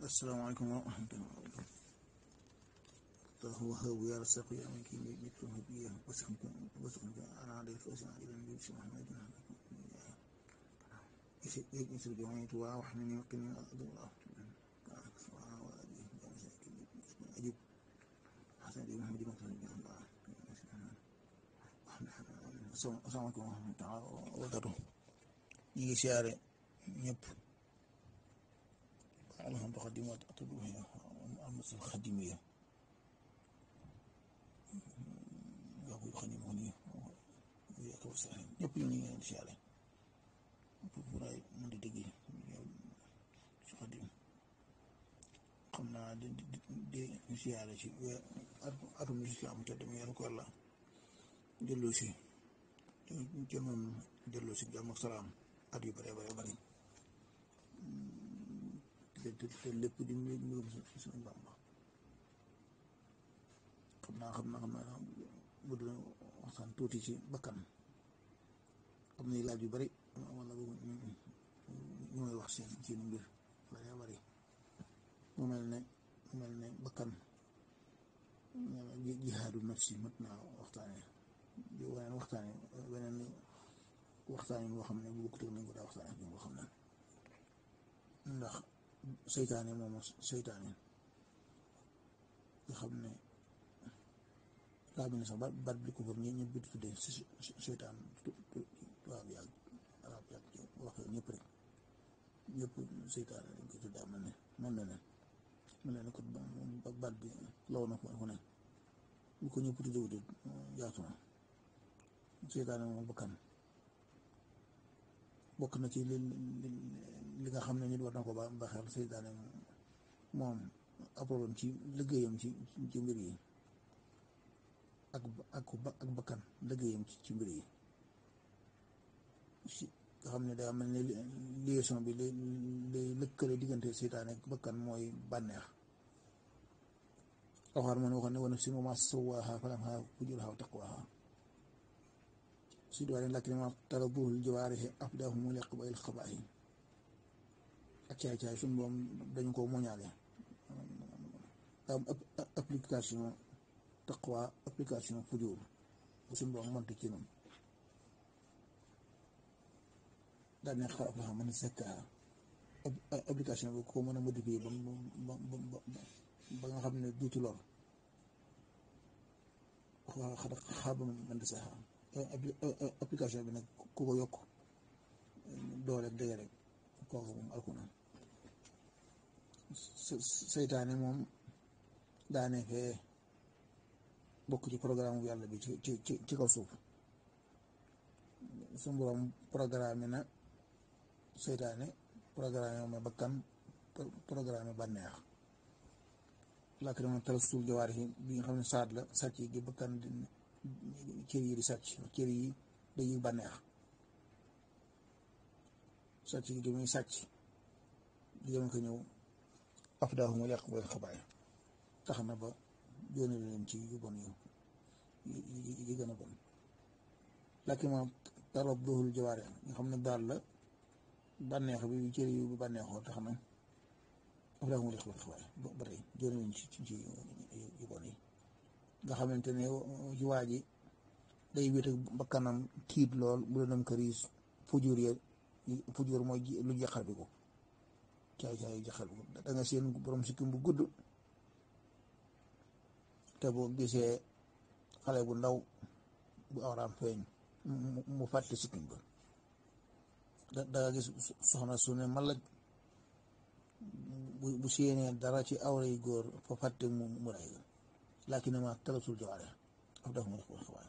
asalaamaaleykum wa rahmatulah وهو يرزق يا من كي يكتب بيه وسخن وسخن أنا عليه فوزن إلى النبي صلى الله عليه وسلم يسر جمعي توا وحنني وقني أدو الله أجيب حسن دي محمد بن سلمة الله السلام عليكم ورحمة الله وبركاته ñi siyaare ñëpp alhamdu xadimat atuluhiya am sa xadimiya nga koy xadim xon yi yàkk wa sax ñëpp ñu ngi leen di siyaare pour ay mën di dégg si xadim xam naa di di di siyaare ci atum islam te dem yàlla ko yàlla delloo si te moom delloo si jàmm ak salaam at yu bare bare bari te lépp di mbirum suñu Bàmba xam naa xam naa xam naa bu dina waxtaan tuuti ci bakkan am na laaj yu bari wala ñu may wax seen seen mbir bare bari mu mel ne mu mel ne bakkan jihaadu nafsi mat naa waxtaane weneen waxtaane weneen waxtaan yi boo xam ne bu bokkut nañ ko daa waxtaan ak ñoom boo xam ne ndax seytaane moom seytaane nga xam ne laa bi ne sax baat bi ko foofu ñi ñëpp di tuddee seytaan tubaab yaag arab yaag waxee ñëpp rek ñëpp seytaane dañ koy tuddee mel ne mel ne ne mel ne ko baat bi law na fu ne bu ko ñëpp tuddee wute yaatu na seytaane moom bakkan bokk na ci li li nga xam ne nit war na ko ba ba xel seytaane moom apoloon ci liggéeyam ci ci mbir yi ak ak ak bakkan liggéeyam ci mbir yi si nga xam ne daa mel ne liaison bi li li lëkkale diggante seytaane ak bakkan mooy bànneex waxaar man waxoon ne wa nafsin wa maa sawwaahaa falammaa fujurahaa wa taqwaahaa si doole lakin ma talabuhul jawaarihi afdahum liqba il xabaahi ak caay caay suñu boom dañu ko moñaale am application taqwa application fujur bu suñu boom monte ci noonu daal ne xarab la xam ne sekka application bi ko mën a modifier ba ba ba ba nga xam ne duutu lor xada xaaba man di sax application bi nag ku ko yokk doole ak dëgg rek kooku moom alku na seytaane moom daane fee bokk ci programme bu yàlla bi ci ci ci kaw suuf su borom programme na seytaane programme ma bakkan programme bànneex làkk dama tal suul jawaar yi bi nga xam ne saat la sàcc gi bakkan cër yi di sàcc cër yi dañuy bànneex sàcc gi muy sàcc di dem ko ñëw afdaahu mu yàq booy xabaay tax na ba jóone leen ci yu bon yu yi gën a bon lakki ma tarab doxul jawaare nga xam ne daal la bànneex bi cër yi bu bànneexoo tax na afdaahu mu yàq booy xabaay ba tey jóone leen ci ci yu bon yi nga xamante ne ci waa ji day wéet ak bakkanam tiit lool bu la dem këriis fujur ya fujur mooy lu jaxal bi ko caay caay jaxal bi ko da nga seen borom sikkim bu gudd te boo gisee xale bu ndaw bu awraam feeñ mu fàtte sikkim ba da nga gis soxna su ne malaj bu bu séenee dara ci awra yi góor fa fàtte mu mu ray laakin ma talatul jawaare af daf ma def ko xabaar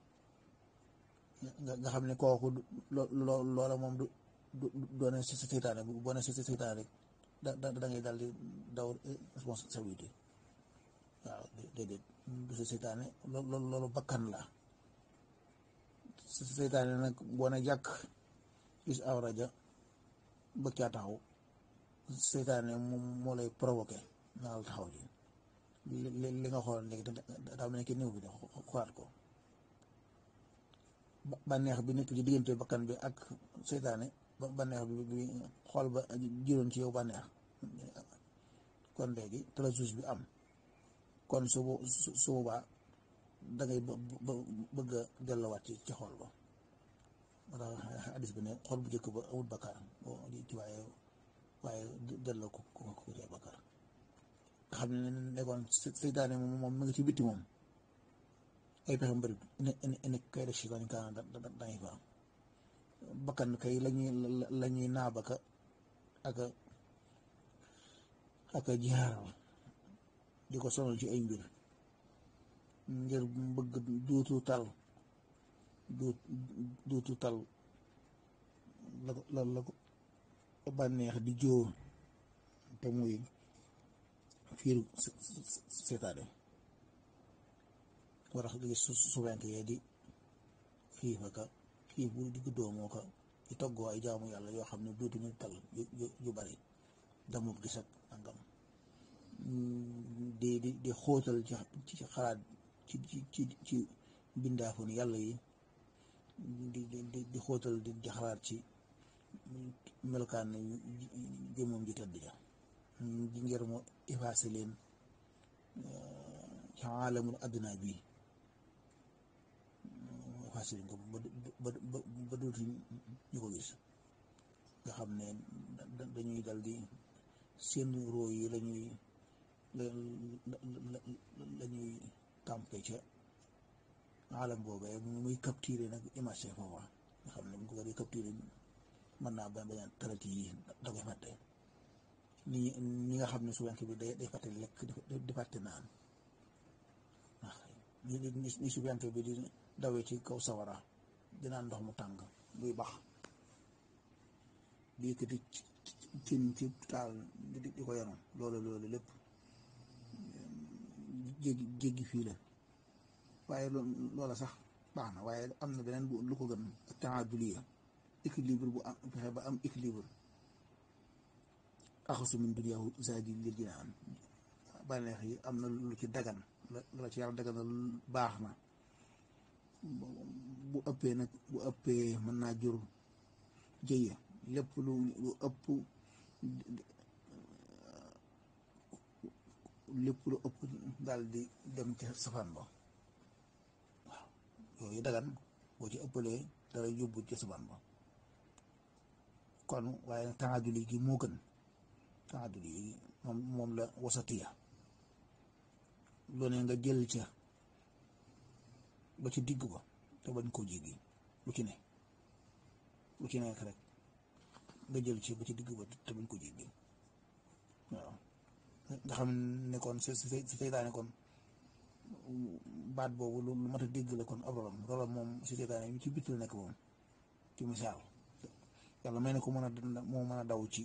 nga xam ne kooku loola moom du du doone si seytaane bu boo ne si seytaane rek da da ngay dal di daw responsabilité waaw déedéet du si seytaane loolu loolu bakkan la si seytaane nag boo ne jàkk gis awra ja bëgg caa taxaw seytaane moom moo lay provoqué naal taxaw ji li li nga xool léegi daa mel ne ki néew bi de xoolaat ko bànneex bi nekk ci diggante bakkan bi ak seytaane bànneex bi bi xool ba juróon ci yow bànneex kon léegi talazuz bi am kon su su boobaa da ngay bëgg a delluwaat ci ci xool ba moo tax hadis bi ne xool bu njëkk ba amul bakkaar ci waaye waaye delloo ko ko ko ci bakkaar nga xam ne nekkoon seytaane moom moom mi ngi ci bitti moom ay pexe mbëri ne ne kay def si dañ kaa dañuy fa bakkan kay lañuy lañuy naabaka ak ak jaar di ko sonal ci ay mbir ngir bëgg duutu tal duut duutu tal la ko la la ko bànneex di jóor te muy fiiru seetaane war a gis su suwenk yee di xiif aka xiif bu digg doomoo ko ci toggoo ay jaamu yàlla yoo xam ne dootuñu tal yu bari damut gis ak nangam di di di xóotal ci ci xalaat ci ci ci bindaafu ni yàlla yi di di di xóotal di di xalaat ci melokaan jëmmam ji tëdd ja di ngir mu effacé leen ci aalamul adduna bi effacé leen ko ba ba ba dootu ñu ko gis nga xam ne dañuy dal di seen roo yi lañuy la ñuy campé ca alam boobee muy capturé nag image foofa nga xam ne bu ko di capturé mën naa bañ bañ a traité yi da koy fàtte ni ñi nga xam ne suwenk bi day day fàtte lekk di fàtte naan ndax ni suwenk bi di dawee ci kaw sawara di naan ndox mu tàng buy bax di yëkkati cin ci taal di ko yanu loolu loolu lépp jéggi jéggi fii la waaye loola sax baax na waaye am na beneen bu lu ko gën ak taaduliya équilibre bu am fexe ba am équilibre axasu min duniyaahu zaadi lil jinaan bànneex yi am na lu ci dagan la ci yàlla daganal baax na bu ëppee nag bu ëppee mën naa jur jëye lépp lu lu ëpp lépp lu ëpp daal di dem ci safaan ba waaw yooyu dagan boo ci ëppalee dara yóbbu ci safaan ba kon waaye nag taaduli gi moo gën taaduli gi moom moom la wasatiya loo ne nga jël ca ba ci digg ba te bañ koo jéggi lu ci ne lu ci nekk rek nga jël ci ba ci digg ba te bañ ko jéggi waaw nga xam ne kon si si seytaane kon baat boobu lu mat a dégg la kon ab rolam rolam moom si seytaane yi ci bitti la nekk moom ci misaal yàlla may na ko mën a moo mën a daw ci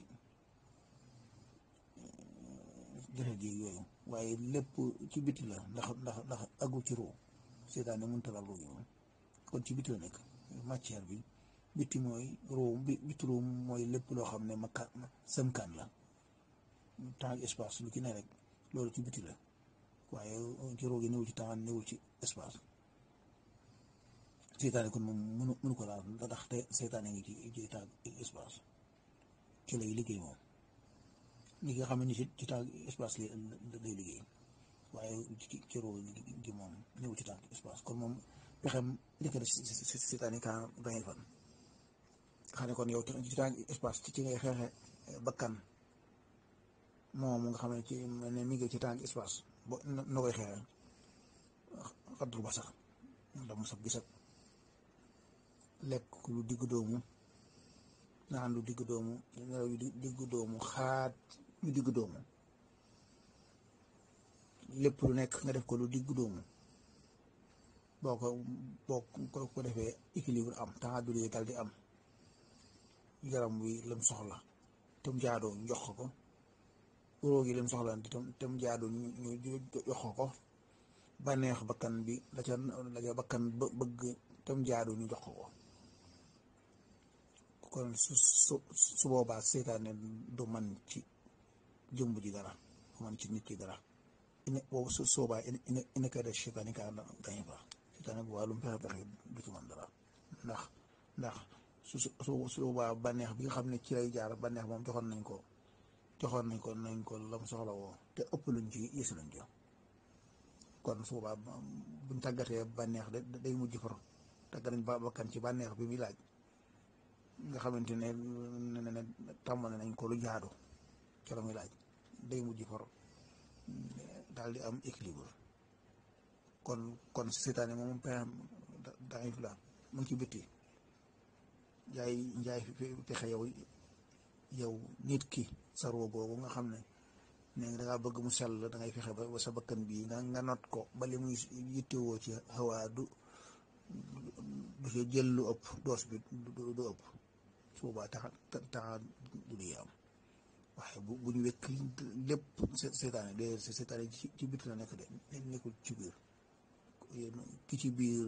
jëfe ji yooyu waaye lépp ci bitti la ndax ndax ndax aggu ci ruu seytaane mënta laal ruu gi moom kon ci bitti la nekk matière bi bitti mooy ruu bi bitti ruu mooy lépp loo xam ne makka sëmkaan la temps espace lu ci ne rek loolu ci bitti la waaye ci ruu gi newul ci temps newul ci espace seytaane kon moom mënu mënu ko laal ndax te seytaane ngi ci ci temps espace ci lay liggéey moom ñi nga xam ne ci ci temps espace lay liggéey waaye ci ci ruu gi moom newul ci temps espace kon moom pexem njëkk def seytaane ka dangay fan xam ne kon yow ci temps espace ci ngay xeexe bakkan moom nga xam ne ci ne mi ngi ci temps espace bo na koy xeexe xaddul ba sax ndax mu sab gis ak lekk lu digg doomu naan lu digg doomu nelaw yu digg doomu xaat yu digg doomu lépp lu nekk nga def ko lu digg doomu boo ko boo ko defee équilibre am temps du dal di am yaram wi lam soxla te mu jaadoo ñu jox ko róog yi lim soxla tam tam jaadu ñu jox ko bànneex bakkan bi la ca la ca bakkan bëgg tam jaadu ñu jox ko kon su su su boobaa seytaane du man ci jëmb ji dara du man ci nit ki dara ine boobu su soobaa ine ine kay def seytaane kaa dañu fa seytaane bu waa lu mu fexe fexe du ci man dara ndax ndax su su su boobaa bànneex bi nga xam ne ci lay jaar bànneex moom joxoon nañ ko joxoon nañ ko nañ ko lam soxla woo te ëpp luñ ci yës luñ ci kon su boobaa buñ tàggatee bànneex de day mujj far tàggat nañ ba bakkan ci bànneex bi muy laaj nga xamante ne ne ne tàmmale nañ ko lu jaadu ca la muy laaj day mujj far daal di am équilibre kon kon seetaane moom pexem daif la mu ngi ci bitti njaay njaay pexe yow yow nit ki sa roo googu nga xam ne ne da ngaa bëgg mu sell da ngay fexe ba sa bakkan bii nga nga not ko ba li muy yittewoo ci xawaa du du ci jël lu ëpp doos bi du ëpp su boobaa taxa taxa du di am waaye bu bu ñu wekk lépp seetaane de seetaane ci bitti la nekk de nekkul ci biir ki ci biir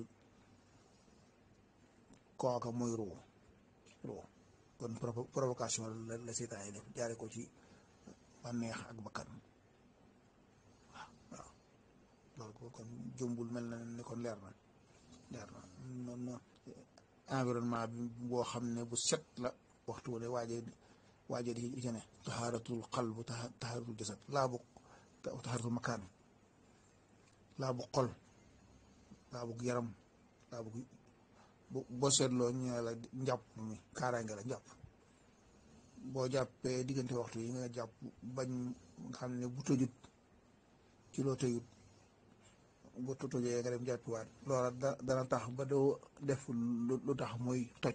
kooka mooy roo roo kon provocation la la seetaan yi def jaare ko ci bànneex ak bakkan waaw waaw loolu kon jëmbul mel na ne kon leer na leer na noonu environnement bi boo xam ne bu set la waxtu wala waaje waaje di ci ne taxaaratul qalbu taxaaratul jasad laa bu taxaaratul makaan laa bu xol laa bu yaram laa bu boo seetloo ñu ne la njàpp mi kaaraange la njàpp boo jàppee diggante waxtu yi nga jàpp bañ nga xam ne bu tojut ci loo tëyut bu tojee nga dem jàppiwaat loola dana tax ba doo def lu tax muy toj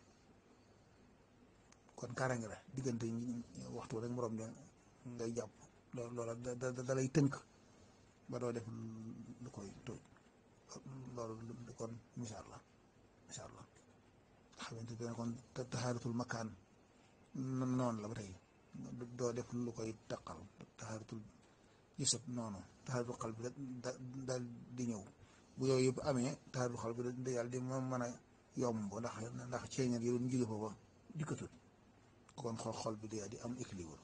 kon kaaraange la diggante waxtu rek morom ja ngay jàpp loola da lay tënk ba doo def lu koy toj loolu kon misaal la incha allah xamante ne kon taxaaratul makaan noonu la ba tey doo def lu koy taqal taxaaratul gisat noonu taxaaratul xal bi daal di ñëw bu yooyu yëpp amee taxaaratul xal bi da yàlla di ma mën a yomb ndax ndax ceeñal yi doon jóge foofa dikkatul kon xol xol bi da di am équilibre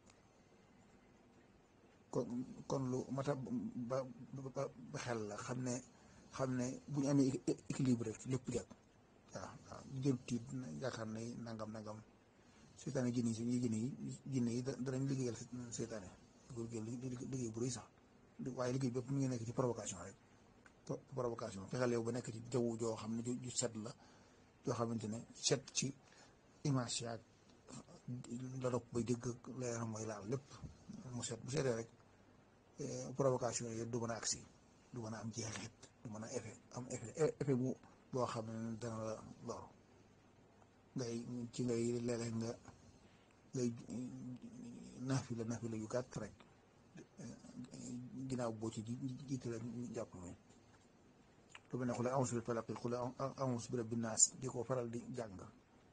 kon kon lu mata ba ba xel la xam ne xam ne bu ñu amee équilibre rek lépp jag waaw waaw jël tiit yaakaar ne nangam nangam seetaane jinne yi suñuy jinne yi jinne yi danañ liggéeyal seetaane liggéey bu rëy sax waaye liggéey bépp mu ngi nekk ci provocation rek provocation fexeel yow ba nekk ci jaww joo xam ne ju set la joo xamante ne set ci image yaag la dopp bay dégg la yaram mooy laal lépp mu set bu setee rek provocation yi du mën a agsi du mën a am jeexit du mën a effet am effet effet bu boo xam ne dana la lor ngay ci ngay léeg-léeg nga ngay naafila naafila yu gàtt rek ginnaaw boo ci jiite la jàpp mi lu mel ne xule a'uuzu bi falaq xule a'uuzu bi rabbi naas di ko faral di jàng nga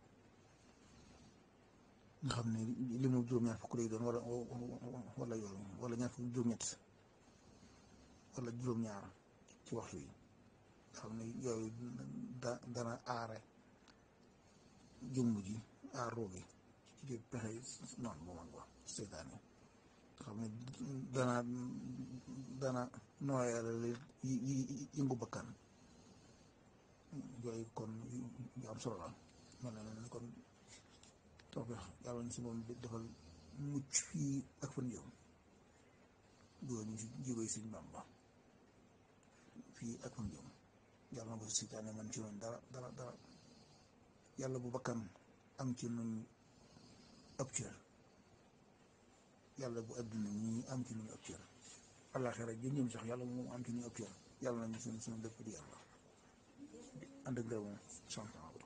xam ne li mu juróom-ñaar fukk lay doon wala wala yooyu wala ñaar fukk juróom-ñett wala juróom-ñaar ci waxtu yi nga xam ne yooyu da dana aare jumb ji aar roogi ci pexe noonu bu mag ba seetaan yi nga xam ne dana dana nooyal yëngu bakkan yooyu kon yu am solo la mel na ne kon tawfeex yàlla na si moom defal mucc fii ak fan jëm dugal ñu si jigoy suñ Bàmba fii ak fan jëm yàlla na ko si seytaane man ci noonu dara dara dara yàlla bu bakkan am ci nuñ ab cër yàlla bu adduna ñi am ci nuñ ab cër àllaaxira jën jëm sax yàlla moom am ci nuñ ab cër yàlla nañu suñu suñu lépp di yàlla ànd ak réew moom sant